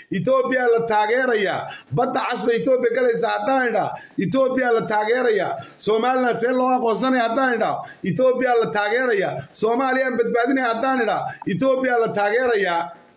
etoobiya la taageeraya badda casba etoobiya galaysa haddaan idhaa etoobiya la taageeraya somalilan see loo aqoonsanaya haddaan idhaa etoobiya la taageeraya soomaaliyaan badbaadinaya haddaan idhaa etoobiya la taageeraya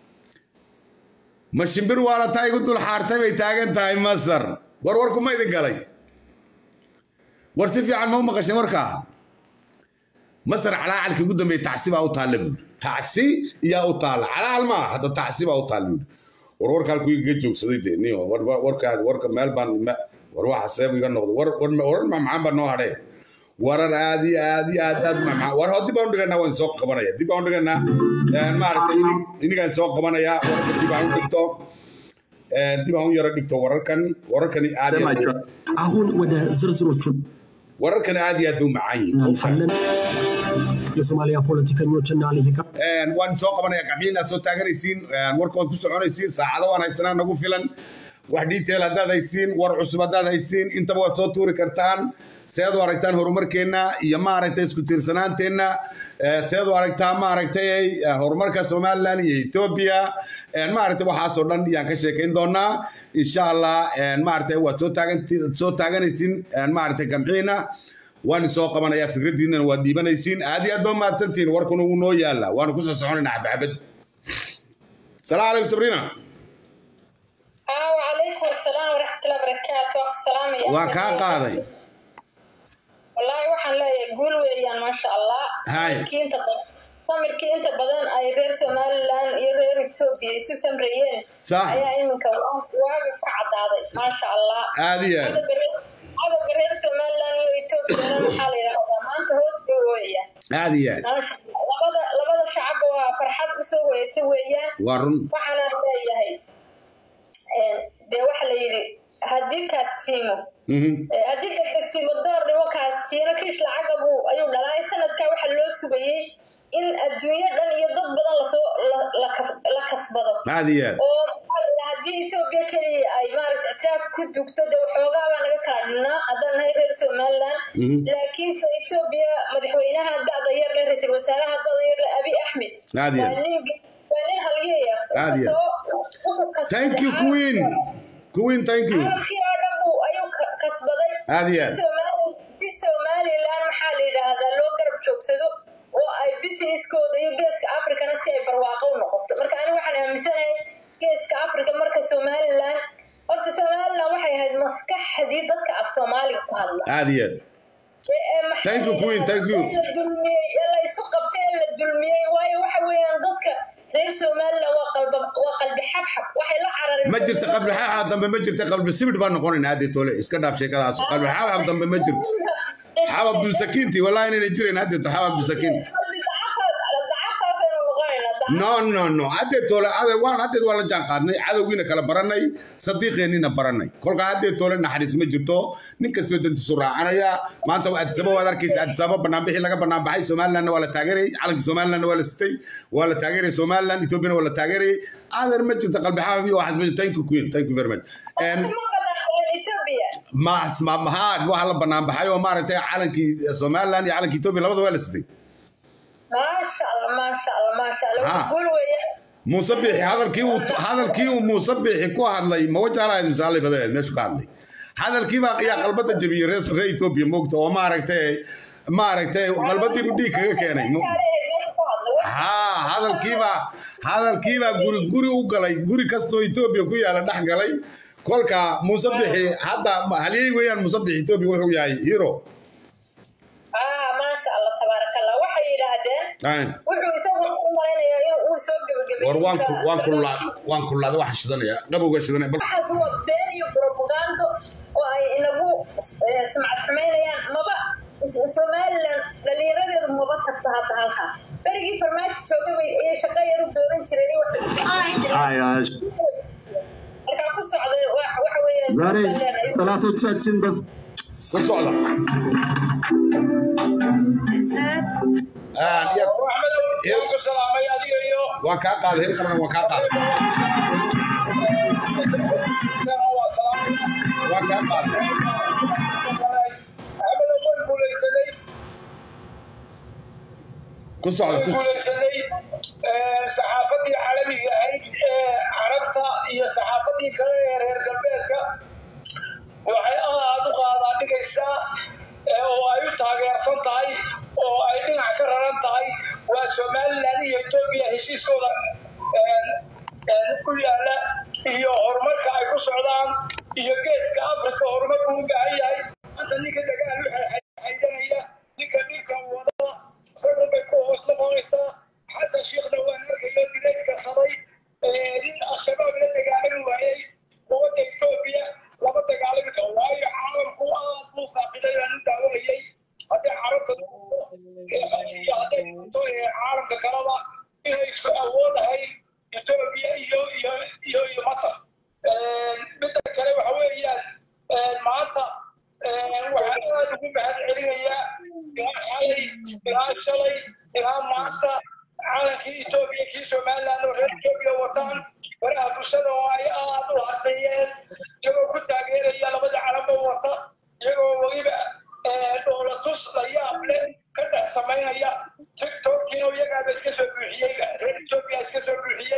ma shimbir waala tahay igu dul xaartay bay taagan tahay masar war warku ma idin galay war si fiican ma u maqashay warkaa masar calaacalka ugu dambeeya tacsi baa u taalla buuri tacsi iyaa u taalla calaacal maaha hadda tacsi baa u taalla buuri war warka halku igaga joogsaday dee niyo warkaad warka meel baan war waxa seeb iga noqdo war warar macmacaan baa noo hadhee warar aad iyo aad iyo aad aad macmacaan war hoo dib baan u dhiganaa waan soo qabanaya dib baan u dhiganaa maaragtay inigaan soo qabanayaa wararka dib aan u dhigto dib aan u yaro dhigto wararkan wararkani aad አሁን ወደ ዝርዝሮቹ wararkan aad iyo aad bay u macaan yihiin እናልፋለን። የሶማሊያ ፖለቲከኞችና ልሂቃን waan soo qabanaya gacmihiin aad soo taaganaysiin warka waad ku soconaysiin saacado waan haysanaa nagu filan wax detail haddaad haysiin war cusub haddaad haysiin intaba waad soo tuuri kartaan seed u aragtaan horumarkeenna iyo maaragtay isku tiirsanaanteenna seed u aragtaa maaragtay horumarka somalilan iyo etoobiya maaragtay waxaasoo dhan yaan ka sheekayn doonaa insha allah maaragtay waad soo taagan soo taaganaysiin maaragtay gamciina waan soo qabanayaa fikraddiinnana waad dhiibanaysiin aad iyo aad baa mahadsantihiin warkuna wuu noo yaallaa waanu ku soo soconaynaa xabxabad salaamu calaykum sabriina وعليكم السلام ورحمة الله وبركاته السلام يا waa kaa qaaday والله waxaan leeyahay guul weeyaan maasha allah Hay. samirkii inta badan samirkii inta badan ay reer somaliland iyo reer etoobiya isu samreeyeen Sax. ayaa iminka wa- waaga ka cadaaday maasha allah aad iyo aad cadowga reer- cadowga reer somaliland iyo etoobiyana maxaa la yidhahdaa maanta hoos bay weeyaan aad iyo aad maasha Allah. labada labada shacabba waa farxad usoo hoyata weeyaan waa run waxaana leeyahay een, dee waxa la yidhi haddii kaad siimo Mhm. Eh, haddii degdegsiimo door dhimankaas siina kiish lacaga buu ayuu dhalaay sanadkaa waxaa loo sugayey in adduunyo dhan iyo dad badan lasoo la- la kas- la kasbado aad iyo aad oo maxaa la yidhaha haddii etoobiya keliya ay maaragta ictiraaf ku dugto dee waxoogaa baa naga kala dhinnaa haddaan nahay reer somaliland Mhm. laakiinse etoobiya madaxweynaha da'da yar leh ra-iisul wasaaraha da'da yar leh abi axmed Aad iyo aad. waa nin waa nin halyeeya Aad iyo aad. Wuxuu soo- wuxuu kasbaday thank you queen queen thank you caalamkii oo dhan buu ayuu ka- kasbaday Aad iyo aad. Si Somali- si somaliland maxaa la yidhaahdaa loo garab joogsado oo ay businesskooda iyo geeska africana si ay barwaaqo u noqoto marka aniga waxaan aaminsanahay geeska africa marka somaliland horta somaliland waxay ahayd maskaxdii dadka af soomaaliga ku hadla aad iyo aad Ee, ee, maxaa Thank you, la Queen, thank you. yidhaahdaa, la dulmiyey ee la isu qabtay ee la dulmiyey waayo waxa weeyaan dadka reer somaliland waa qalba waa qalbi xabxab waxay la carareen ma jirta qabli xaaxa dambe ma jirta qabli sibidh baan noqonaynaa haddii tole iska dhaaf sheekadaas qabli xaaxa dambe ma jirto xaab abdulsakiinti wallahi inayna jirayn haddii to xaab abdulsakiin no no no haddee tole ade waan haddee waa la jaan qaadnay cadowgiina kala baranay sadiiqeennina baranay kolka haddee tole naxariis ma jirto nin kastoo dantiisu raacanaya maanta adisaba waad arkaysa adisaba banaanbixii laga banaanbaxay somalilandna waa la taageerayay calanka somalilandna waa la sitay waa la taageerayay somaliland ethoopiana waa la taageerayay adeer ma jirto qalbi xaab iyo waxaas ma jirto thank you queen thank you very much And maas ma maha waxa la banaanbaxay oo maaragtay calankii somaliland iyo calankii etoobiya labada waa la sitay maasha allah maasha allah maasha allah Ha. guul weeye muuse biixi hadalkii uu hadalkii uu muuse biixi ku hadlay ma wajaalahayd misaalay badaed meeshu ka hadlay hadalkii baa yaa qalbada jabiyey reer reer etoobiya moogta oo maaragtay maaragtay qalbadii buu dhiig kaga keenay Mo- haa hadalkiibaa hadalkiibaa guri guri u galay guri kastoo etoobiya ku yaala dhex galay kolka muuse bixi hadda halyey weeyaan muuse bixi etoobiya wuxuu yahay hero ah maasha allah tabaaraka allah waxay yidhaahdeen Aan. wuxuu isagu u malaynayaa in uu soo gebagabeeyey war waan ku waan kululaa waan kululaada waxaan shidanaya qabowga shidanaya bal waxaas waa been iyo propagando oo ay inagu eh, sumcad xumaynayaan maba is- somaliland dhalinyaradeedu maba tagto hadda halkaa berigii farmaajo jooga bay ayay shaqo yar u dooran jireen iyo wax markaa ku socday wa- waxa weeye ዛሬ Somaliland ay- ጠላቶቻችን በ ku socda Aan, iya. waan ku salaamay adiga iyo waan kaa qaaday hel qabana waan kaa qaaday waa salaamay waan kaa qaaday axmedo waan guulaysanay ku socda ku guulaysanay saxaafadii caalamiga ahayd ee carabta iyo iyo saxaafadii kale ee reer galbeedka waxay aad u qaadaa dhigaysaa ee oo ay u taageersan tahay oo ay dhinac ka raran tahay waa somalilan iyo etoobiya heshiiskooda een, een, ku yaala iyo horumarka ay ku socdaan iyo geeska afrika horumarku u baahan yahay maanta ninka dagaal u xaydanaya ninka dhibka wada isagun bay ku hoos noqonaysaa xasan sheekhna waan arkayo dilayska saday ee, nin al-shabaab la dagaalami waayey quwadda etoobiya lama dagaalami karo waayo caalamku aad buu saaqiday baan u daawanayay hadday carabta iyo hadday noqoto ee caalamka kaleba inay isku awoodahayn etoobiya iyo iyo iyo iyo masar Een, midda kale waxa weeyaan een, maanta een, waxaan aad ugu mahad celinayaa ilaa xalay ilaa shalay ilaa maanta caalankii etoobiya kii somaliland oo reer etoobiya wataan baraha bulshada oo ay aad u hadlayeen iyagoo ku taageeraya labada calanba wata iyagoo weliba ee, dhoolatus la yaab leh ka dhex samaynaya tiktokkiina iyagaaba iska soo buuxiyey reer etoobiya iska soo buuxiyey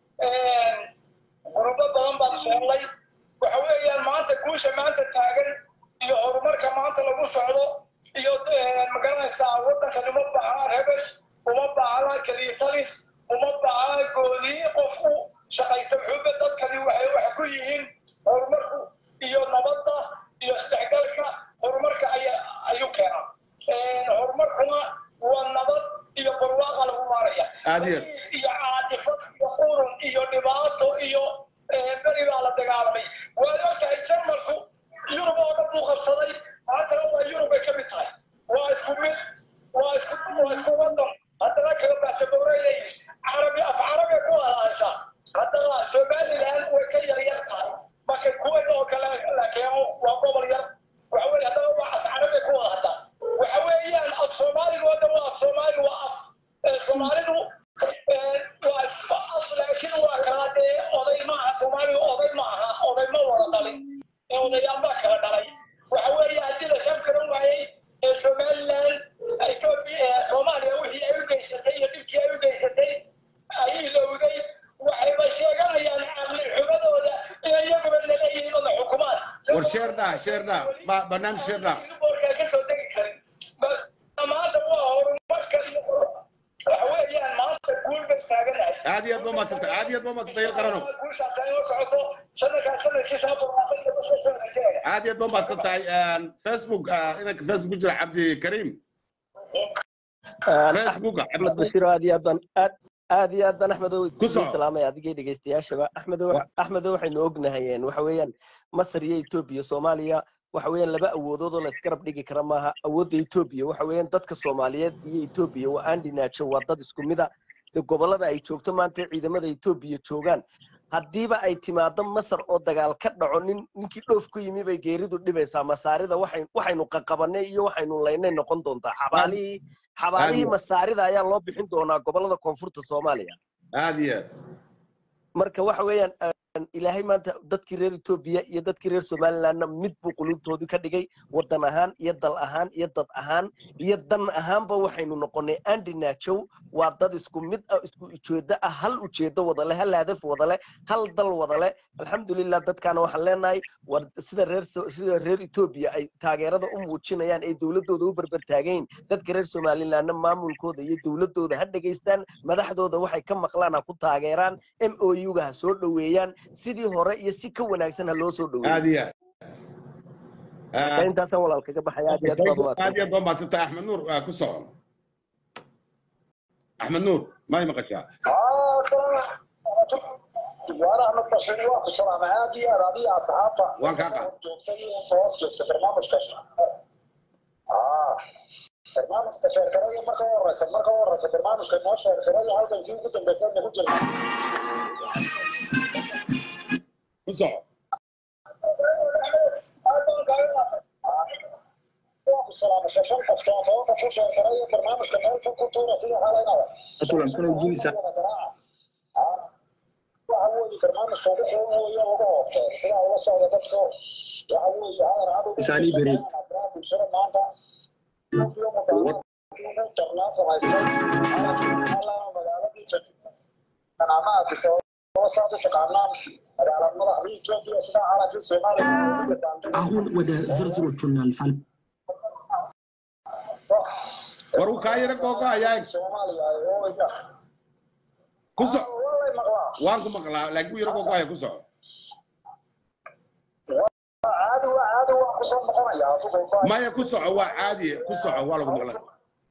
Een, gurubo badan baan sheeglay waxa weeyaan maanta guusha maanta taagan iyo horumarka maanta lagu socdo iyo eh, magaranaysaa waddankan uma baahna rebesh uma baahna kaliitalis uma baahna gooniyi qofku shaqaysta xuba dadkani waxay wax ku yihiin horumarku iyo nabadda iyo isdhexgalka horumarka aya- ayuu keenaa Een, horumarkuna waa nabad iyo barwaaqa lagu maaraya Aad iyo aad. iyo caatifad iyo qurun iyo dhibaato iyo eh, beri baa la dagaalamay waad ogtahay jarmalku yurub oo dhan buu qabsaday maantana waa yurub ay ka mid tahay waa isku mid waa isku waa isku wadan haddana kala baasaboorey leeyihin carabi af carabi ku hadashaa haddana somaliland way ka yar yar tahay marka kuwait oo kale la keeno waa gobol yar waxa weye haddana waa af carabi ku wada haddaa waxa weeyaan af soomaaliga oo dhan waa af soomaali waa af eh, soomaalidu eh, waa isku af laakiin waa kala dee oday maaha soomaaliga oday maaha oday ma wada dhalin ee odayaal baa kala dhalay waxa weeye haddii la saf garan waayey ee somaliland etoobiya ee soomaaliya wixii ay u geysatay iyo dhibkii ay u geysatay ay ilowday waxayba sheeganayaan caqli xumadooda inay iyaguba laleeyihiin oo la xukumaan war sheer daa sheer daa Ba- barnaamij sheer daa boorkaa ka soo degi karin Ba- maanta waa horumarka iyo waxa weeyaan maanta guul bay taaganahay aad iyo aad ba madsantay aad iyo aad ba madsantay il qarano guushaas ay la socoto sanadkaa sanadkiisa barwaaqay iyo basoo soo rajeenaya aad iyo aad ba mahadsan tahay Een, facebook ah, inanka facebook ku jira cabdi kariim facebook axmed bashir aad iyo aad baan aad aad iyo aad baan axmedow Ku soco. idin salaamay adigay dhegeystayaashaba axmedow Wa- axmedow waxaynu ognahayeen waxa weeyaan masar iyo etoobiya soomaaliya waxa weeyaan laba awoodood oo la isgarab dhigi kara maaha awoodda etoobiya waxa weeyaan dadka soomaaliyeed iyo etoobiya waa aan dhinaajo waa dad isku mida de gobolada ay joogto maanta ciidamada etoobiya joogaan haddiiba ay timaado masar oo dagaal ka dhaco nin ninkii dhoof ku yimi bay geeridu dhibaysaa masaarida waxay waxaynu qaqabanay iyo waxaynu laynay noqon doontaa xabaalihii xabaalihii Aad. masaarida ayaa loo bixin doonaa gobolada koonfurta soomaaliya aad iyo aad marka waxa weeyaan een, ilaahay maanta dadkii reer etoobiya iyo dadkii reer somalilandna mid buu qulubtoodii ka dhigay wadan ahaan iyo dal ahaan iyo dad ahaan iyo dan ahaanba waxaynu noqonay andi naajow waa dad isku mid ah isku ujeedo ah hal ujeedo wada leh hal hadaf wada leh hal dal wada leh alxamdulilah dadkaana waxaan leenahay war sida reer So- sida reer etoobiya ay taageerada u muujinayaan ee dowladooda u berber taagayn dadka reer somalilandna maamulkooda iyo dowladooda ha dhegaystaan madaxdooda waxay ka maqlaan ha ku taageeraan m o u-ga ha soo dhoweeyaan sidii hore iyo si ka wanaagsan ha loo soo aad dhoweeyo iyo aad Marka intaasaan walaal kaga baxaya aad iyo aad baad aad iyo umahadsan aad ba mahadsan tahay axmed nuur ah, ku socon axmed nuur may maqashaa waana ahmed bashir waa ku salaamay aad iyo aad adiga asxaabta Waan kaa qaad. joogtay iyo toos joogta barnaamijka Ah, barnaamijka sheerkaraya marka u horeysa marka u horeysa barnaamijka noo sheerkaraya halkankii ugu dambeysay nagu jirta ku soco shan qof toban toban qof u sheerkaraya barnaamijka meel fog ku tuura sida halaynada Atulan, kala jibisa. waxa weeye barnaamijka ugu qoon weeye ugu hoobteen sidaa ula socda dadka waxa weeye hadal cadow Isaani Bereed. bulshada maanta tarnaa samaysay magaaladii ama addis ababa saad u taqaanaan ኢትዮጵያ ስለ አራቂ ሶማሊያ አሁን ወደ ዝርዝሮቹ እናልፋለን። war uu kaa yara googo'ayaa ሶማሊያ ooya ku soc walay maqlaa waan ku maqlaa laakiin wuu yara googo'aya ku soco caadi waa caadi waa kusoo noqonaya adigu maya ku soco waa caadi ku soco waa lagu maqlay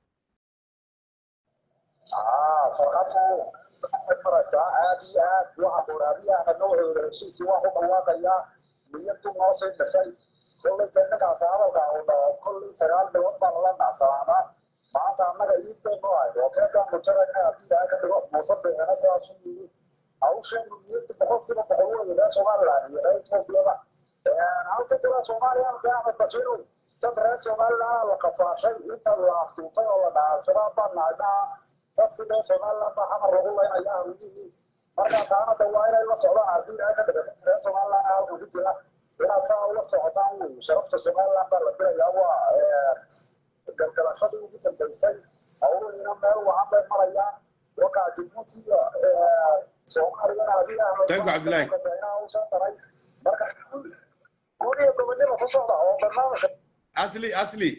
ah farqadu maraysaa aad iyo aad waxa quraabiyahana noocooda heshiiskii waa ku dhawaaqayaa niyadu noo sii dhisay kollay tanagaas hadalka uu dhaho kollay sagaal bilood baan la nacsanaanaa maanta annaga iid bay noo hayd oo keegaanu jarayna haddii ilaahay ka dhigo muuse bixina sidaasu yidhi hawsheenu niyadu boqolkiiba boqol weeye reer somaliland iyo reer etoobiyaba halka jira soomaaliya halka axmed bashiiru dad reer somaliland la qafaashay inta la aftuutay oo la dhahaa al-shabaab baa nahay dhaha dadkii reer somaliland baa xamar lagu leynaya hawiyihii marka taana de waa inay la socdaan haddii ilaahay ka dhigo reer somaliland halka ku jira inaad saa ula socotaan wey sharafta somaliland baa la filayaa waa galgalashadii ugu dambeysay hawlihiina meel wacan bay marayaan wakaa jibuuti iyo soomaaliyana haddii ahmed Thank you, Abdullahi. inaa usoo daray marka guud iyo gobonimo ku socda oo barnaamijka asli asli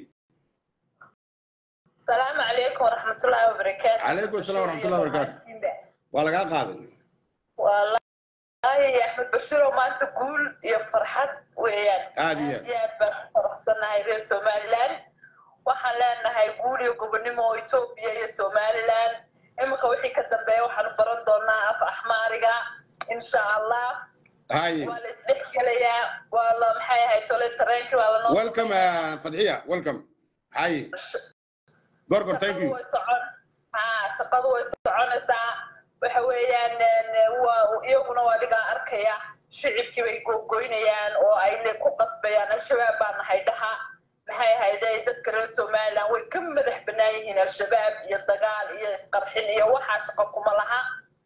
السلام عليكم ورحمة الله وبركاته عليكم السلام ورحمة الله وبركاته. waa lagaa qaaday والله يا أحمد بشير وما أنت تقول يا فرحات ويان عادي. يا فرحتنا هاي رير سوماليلاند waxaan leenahay guul iyo gobonimo oo etoobiya iyo somaliland iminka wixii ka dambeeya waxaanu baran doonaa af axmaariga insha allah hay waa la isdhex gelayaa waa la maxay ahay tole tareenkii waa lanoo welcome uh, fadxiya welcome hay gorgor thank shaqadu you way socon ha shaqadu way soconaysaa waxa weeyaan een, waa iyaguna waa adigaa arkaya shicibkii bay gogoynayaan oo ay le ku qasbayaan al-shabaab baa nahay dhaha maxay ahayde dadka reer somaliland way ka madax banaan yihiin al-shabaab iyo dagaal iyo isqarxin iyo waxaa shaqo kuma laha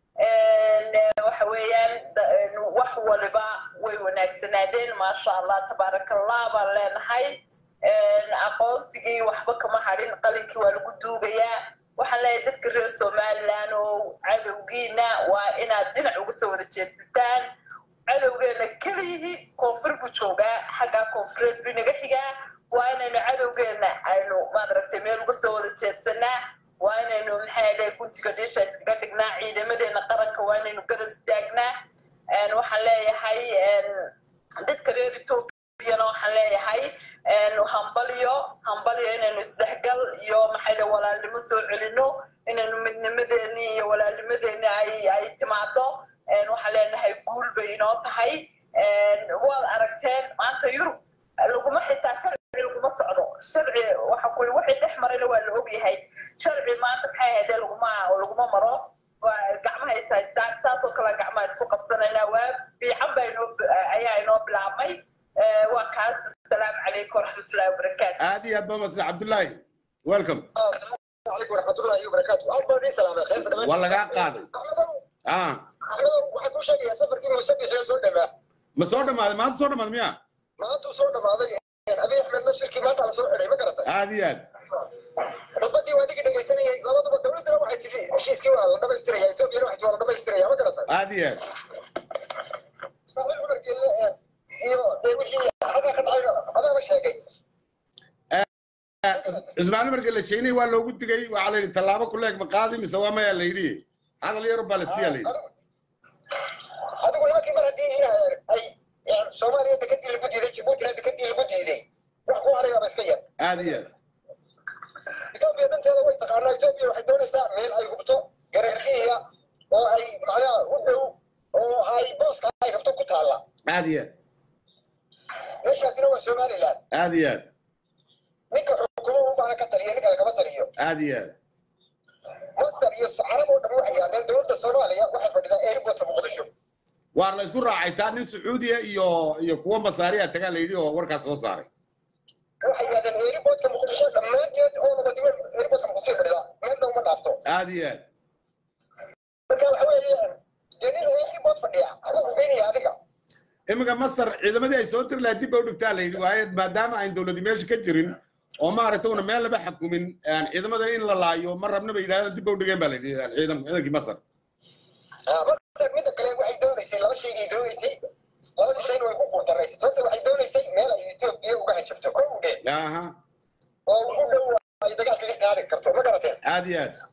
Een, waxa weeyaan da- een, wax waliba way wanaagsanaadeen maasha allah tabaarakallah baan leenahay Een, aqoonsigii waxba kama hadhin qalinkii waa lagu duugayaa waxaan leeyahay dadka reer somaliland oo cadowgiina waa inaad dhinac uga soo wada jeedsataan cadowgeena keliyihi koonfur buu joogaa xaggaa koonfureed buu inaga xigaa waa inaynu cadowgeena aynu maadaragtay meel uga soo wada jeedsanaa waa inaynu maxay guntiga dhiisha iskaga dhignaa ciidamadeena qaranka waa inaynu garab istaagnaa Een, waxaan leeyahay een, dadka reer etoobiyana waxaan leeyahay een, hambalyo hambalyo inaynu isdhexgal iyo maxayda walaalnimo soo celino inaynu midnimadeeni iyo walaalnimadeeni ay ay timaado Een, waxaan leenahay guul bay inoo tahay Een, waad aragteen maanta yurub laguma xitaa sharci laguma socdo sharci waxa kuli wixii dhex marayna waa la ogyahay sharci maanta maxay ahaydee laguma laguma maro waa gacmaha is haystaan saasoo kale gacmaha isku qabsanaynaa waa fiican baa inoo ayaa inoo bilaabmay Eh, waa kaas asalaamu calaykum waraxmatullahi wabarakaatu aad iyo aad baa masda cabdullaahi welcome calaykum waraxmatullahi wabarakaatu aad baan idin salaamay khayr badan waa lagaa qaaday ah axmedow waxaan kuu sheegayaa safarkii musabixina soo dhamaa ma soo dhamaaday maanta soo dhamaaday miya maanta uu soo dhamaaday abiy axmed nafsirkii maanta la soo xidhay ma garatay aad iyo aad khudbadii waa adigii dhegaysanayay labaduba dowladdana waxay tidhi heshiiskii waa la dhamaystiraya etoobiyana waxay tidhi waa la dhamaystiraya ma garatay aad iyo aad ismaaciil cumar gelle iyo dee wixii xagga ka dhacay adaaba sheegay ismaaciil marka la sheegnay waa loogu digay waxaa la yidhi tallaabo ku leeg ma qaadi mise waa mayaa la yidhi hadal yaro baa la siiyaa la yidhi adigu nimankii mar haddii in ay yani soomaaliya dekadii lagu diiday jibuutina dekadii lagu diiday wax ku haray baaba iska yar aad iyo aad etoobiya danteeda way taqaanaa etoobiya waxay doonaysaa meel ay hubto gareerkihiya oo ay macnaha u dhow oo ay booska ay rabto ku taalla aad iyo aad meeshaasina waa somaliland aad iyo aad ninka xukumo un baana ka taliya ninka lagama taliyo aad iyo aad masar iyo carab oo dhan waxay yaahdeen dowladda soomaaliya waxay fadhidaa airportka muqdisho waa la isku raacay taa nin sacuudiya iyo iyo kuwa masaariya tagaa la yidhi oo warkaas soo saaray waxay yaahdeen airportka muqdisho dhammaanteed oo laba diban airportka muqdisho fadhidaa meelna uma dhaafto aad iyo aad marka waxa weeyaan dee nin airport fadhiya xaguu ku geynaya adiga iminka masar ciidamadii ay soo tiri lahaa dib bay u dhigtaa la yidhi waayo maadaama ayn dowladi meesha ka jirin oo maaragtay una meel laba xakumin aan ciidamada in la laayo ma rabna bay yidhahdeen dib bay u dhigeen baa la yidhi ciidan ciidankii masar masar midda kale waxay doonaysay laba shaygay doonaysay labadii aha oo ugu dhow ay dagaal kaga qaadi karto ma garateen aad iyo aad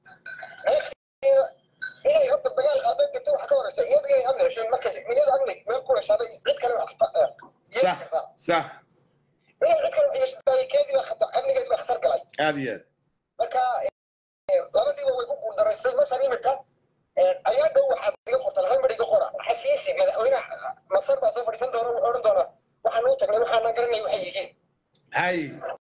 inay horta dagaal qaadan karto waxa ka horeysa iyadu inay amni hesho markaas iyadu amni meel ku heshaaday cid kale wax ka yeeli sax kartaa sax inay cid kale wax yeeshaday keedii baa khatar amnigeedi baa khatar galay aad iyo aad marka eh, labadiiba way ku guuldaraystay masar imika ayaa dhow waxaad iga qortaan hal mar iga qora xasiisi madaxweynaha masar baa soo fadhiisan doona wuxuu odhan doonaa waxaan u tagnay waxaana garanay waxay yihiin hay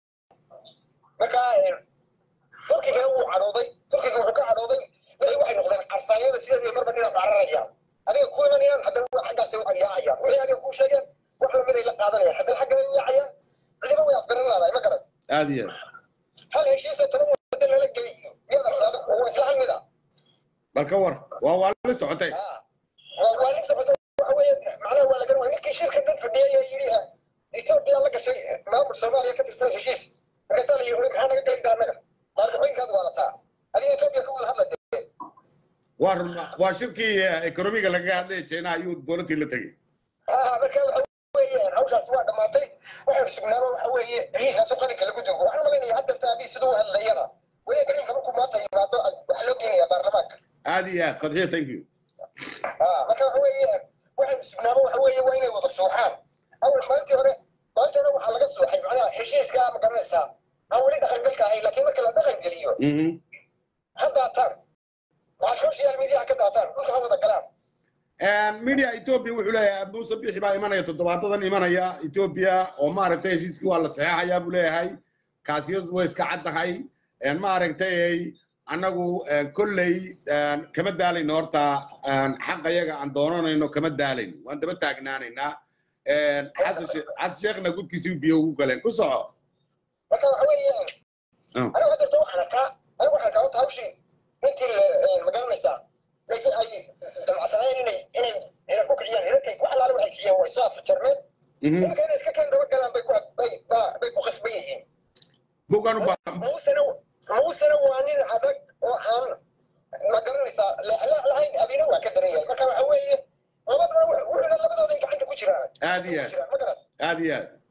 marka eh, turkiga wuu cadhooday turkiga wuxuu ka cadhooday wixii waxay noqdeen carsaanyada sideed marba dhinac cararayaan adiga ku imanayaan haddana waa xaggaasay u yaacayaan wixii adiga kuu sheegeen wax lamiday la qaadanayaan haddana xaggana u yaacayaan cidiba way afgaran laadahay ma garan aad iyo aad hal heshiisa toban waddan lala geliyo miyada waa isla hal mida bal ka war waa waa la socotay waa waa nin socota waxa weeye macnaha waa laga waa ninkii heshiiska dad fadhiyay ee yidhi ah etoobiya la gashay maamul soomaaliya ka tirsan heshiis markaasaa la yidhi maxaa naga gelida annaga maalgaxooyinkaad waadataa adiga etoobiya ka wada hadla dee waa run waa shirkii ekonomiga lagaga hadlaya china ayuu dowladii la tegey ah marka waxa weeyaan hawshaas waa dhammaatay waxaan sugnaaba waxa weeye heshiiskaasu qalinka lagu dugo waxaan malaynaya hadda taabii siduu u hadlayana weli karinka markuu maanta yimaado waxaa loo geenayaa baarlamaanka aad iyo aad fadxiya thank you ah marka waxa weeyaan waxaan sugnaaba waxa weeye waa inay wada suuxaan awal maalintii hore maalintii hore waxaa laga suuxay macnaha heshiiska ma garanaysaa aan weli dhaqangalka ahayn laakiin marka la dhaqan geliyo Mhm. ha daataan waxaa social media ka daataan dhulka ha wada galaan media ethiopia wuxuu leeyahay muuse bixi baa imanaya toddobaadadan imanaya ethiopia oo maaragtay heshiiskii waa la saxeexayaa buu leeyahay kaasiyadu way iska caddahay maaragtay annagu kolley kama daalayno horta xaqa yaga aan doonanayno kama daalayno waan daba taagnaanaynaa xasan she- xasan sheekhna gudkiisii biyo ugu galeen ku soco marka waxa weeyaan Ah. anigu hadda waxaan arkaa anigu waxaan arkaa horta hawshii intii la- ma garanaysaa mayse ay damacsanayeen inay inay inay ku kiciyaan hirarkay wax alaale waxay kiciyeen way soo afjarmeen Mhm. iminka inay iska keen daba galaan bay ku bay ba- bay ku qasban yihiin bugaan u baa muusena muusena waa nin adag oo aan ma garanaysaa leexleex lahayn abina waa ka daran yahay marka waxa weeye labadaba wuxuu wuxuuna labadooda ay gacanta ku jiraan aad iyo aad ma garan aad iyo aad